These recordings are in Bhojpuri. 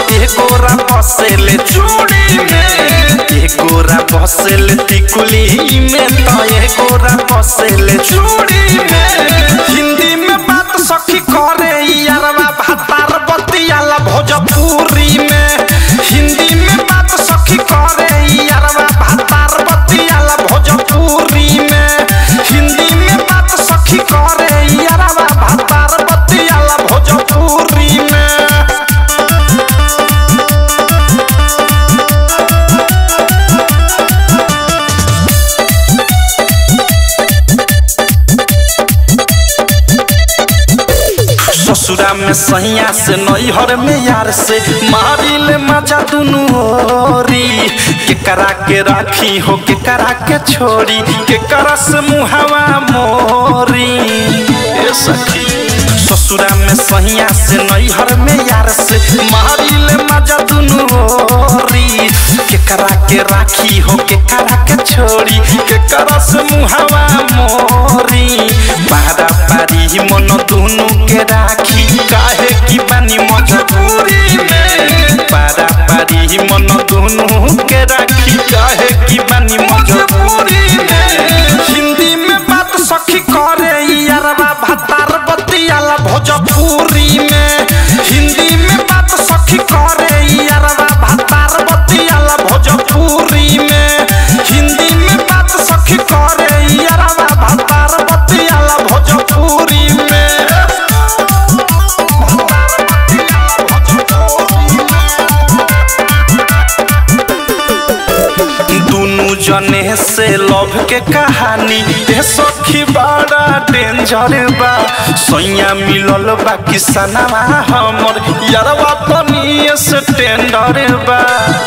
एगोरा बसेले चूड़ी में एगोरा बसेले टिकुली में तो एगोरा बसेले चूड़ी में हिंदी में बात सखी करे यारवा भातार बतियाला भोजपुरी में हिंदी में बात सखी करे यारवा भातार बतियाला भोजपुरी में हिंदी में बात सखी करे यारवा भातार बतियाला भोजपुरी में ससुरा में सैया से नैहर में यार से मारी ले मजा दुनू होरी के करा के राखी हो के करा के छोड़ी के करा से मुहावा मोरी ए सखी ससुरा में सैया से नैहर में यार से मारी ले मजा दुनू होरी के करा के राखी हो के करा के छोड़ी के करा से मुहावा मोरी बारा पारी मन दुनू के राखी काहे की बानी मजबूरी में पारा पारी मन दुनू के राखी काहे की बानी मजबूरी में हिंदी में बात सखी करे यारवा भातार बतियाला भोजपुरी में हिंदी में बात सखी करे यारवा भातार बतियाला भोजपुरी में हिंदी में बात सखी करे यारवा भातार बतियाला भोजपुरी में दुनू जने से लव के कहानी ए सखी बड़ा डेंजर बा सैया मिलल बा किसनवा हमर यारवा तनी से टेंडर बा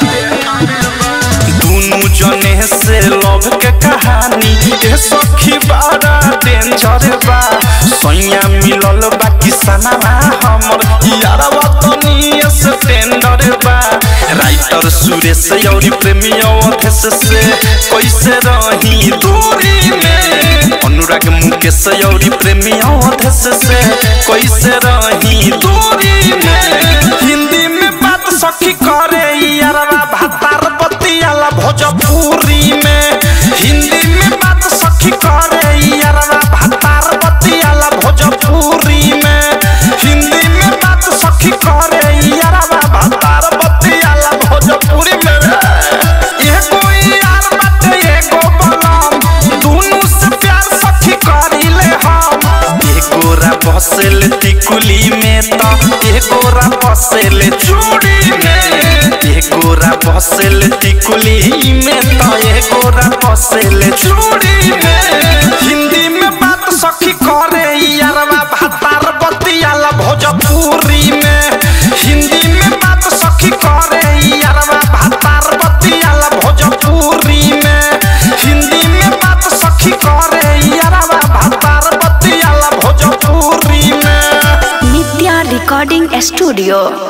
दुनू जने से लव के कहानी ए सखी बड़ा डेंजर बा सैया मिलल बा किसनवा हमर यारवा तनी से टेंडर बा राइटर सुरेश और प्रेमी अवधेश से कैसे रही दूरी में अनुराग मुकेश और प्रेमी अवधेश से कैसे रही दूरी में हिंदी में बात सखी करे यारवा भातार बतियाला भोजपुरी में हिंदी में बात सखी करे यारवा भातार बतियाला भोजपुरी में हिंदी में बात सखी करे यारवा भातार बतियाला भोजपुरी में एगो यार बाटे एगो बलम दुनू से प्यार सखी करिले हम एगोरा बसेल टिकुली में त एगोरा बसेल चूड़ी में एगोरा बसेल टिकुली में त एगोरा बसेल चूड़ी में हिंदी में बात सखी करे यारवा भातार बतियाला भोजपुरी में हिंदी में बात सखी करे यारवा भातार बतियाला भोजपुरी में हिंदी में बात सखी करे यारवा भातार बतियाला भोजपुरी में नित्या रिकॉर्डिंग स्टूडियो